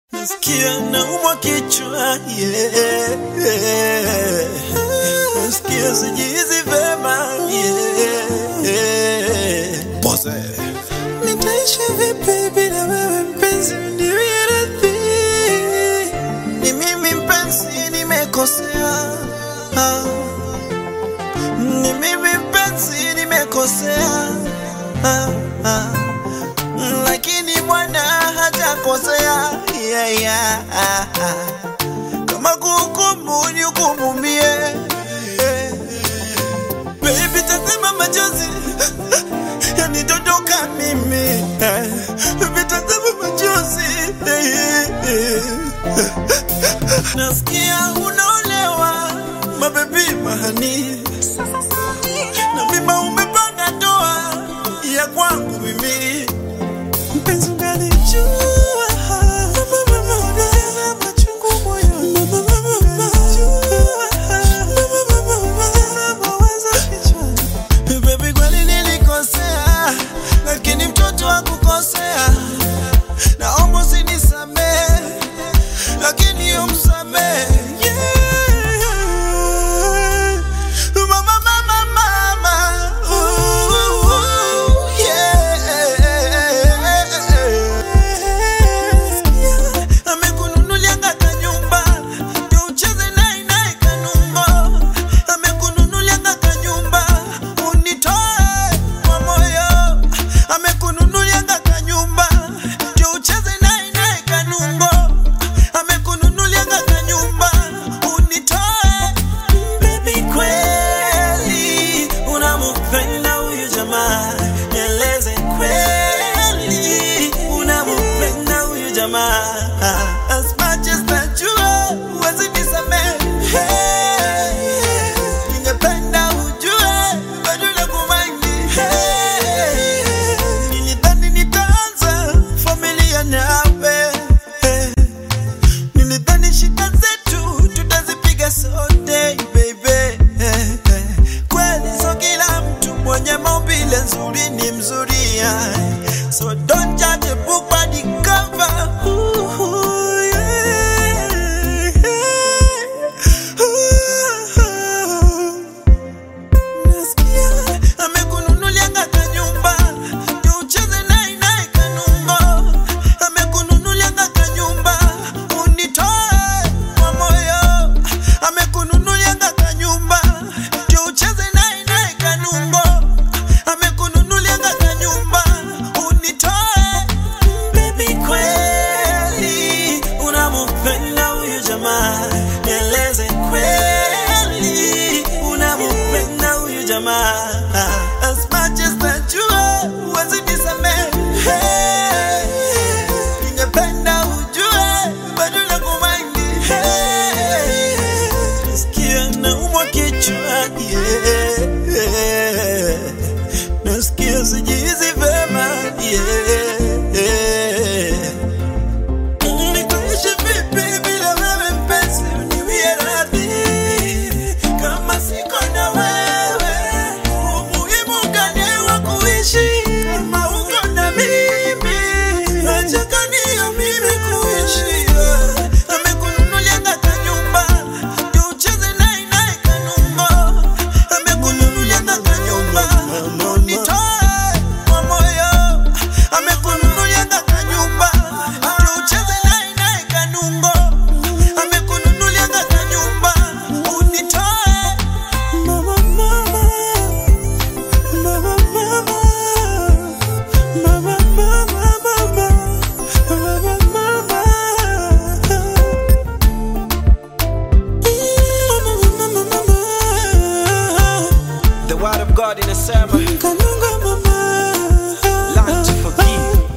Nasikia naumwa kichwa yeah. Nasikia sijizi vema yeah. Pose. Nitaishi vipi bila wewe mpenzi, niwie radhi. Ni mimi mpenzi, nimekosea. Ah. Ni mimi mpenzi, nimekosea. Ah, ah. Lakini Bwana hajakosea. Yeah, yeah. Ah, ah. Kama kuhukumu nihukumu mie. Eh. Baby, tazama machozi yanidondoka mimi eh. Vitazama machozi eh, eh. Nasikia unaolewa mabebi mahani na mima umepanga ndoa ya kwangu mimi mpenzi ungalijua machungu moyoni. Mawazo kichwani. Baby kweli nilikosea, lakini mtoto hakukosea. Naomba usinisamehe, lakini umsamehe. Yeah. Mama, mama, mama. Ooh, yeah. Amekununulia ngaka nyumba, ndio ucheze naye naye kanumbo. Amekununulia ngaka nyumba, unitoe kwa moyo. Amekununulia ngaka nyumba, ndio ucheze naye naye kanumbo. Amekununulia ngaka nyumba, unitoe. Baby, kweli unampenda huyu jamaa, nieleze kweli unampenda huyu jamaa. As much as najua huwezi nisamehe, ningependa ujue bado nakumaini. Nilidhani nitaanza familia nawe Nilidhani shida zetu tutazipiga sote baby. Kweli so kila mtu mwenye maumbile nzuri ni mzuri yeah. So don't judge a book by the cover. Ooh, yeah. Nasikia amekununulia ngaka nyumba ndio ucheze naye naye kanungo. Amekununulia ngaka nyumba unitoe kwa moyo. Amekununulia ngaka nyumba ndio ucheze naye naye kanungo. Amekununulia ngaka nyumba unitoe. Baby, kweli unampenda huyu jamaa, nieleze kweli unampenda huyu jamaa. As much as najua huwezi nisamehe, ningependa ujue bado nakumaini. Nasikia naumwa kichwa yeah. Nasikia sijizi vema yeah. Nitaishi vipi bila wewe mpenzi, uniwie radhi. Kama siko na wewe, umuhimu gani wa kuishi? Kama uko na mimi, acha gani ya mimi kuishi? Amekununulia ngaka nyumba, ndio ucheze naye naye kanungo. Amekununulia ngaka nyumba, unitoe kwa moyo. Amekununulia ngaka nyumba, ndio ucheze naye naye kanungo. Amekununulia ngaka nyumba, unitoe. Mama, mama. Mama, mama. Mama, mama, mama. Mama, mama. Mama, mama. The word of God in a sermon. Kanungo, mama. Learn to forgive.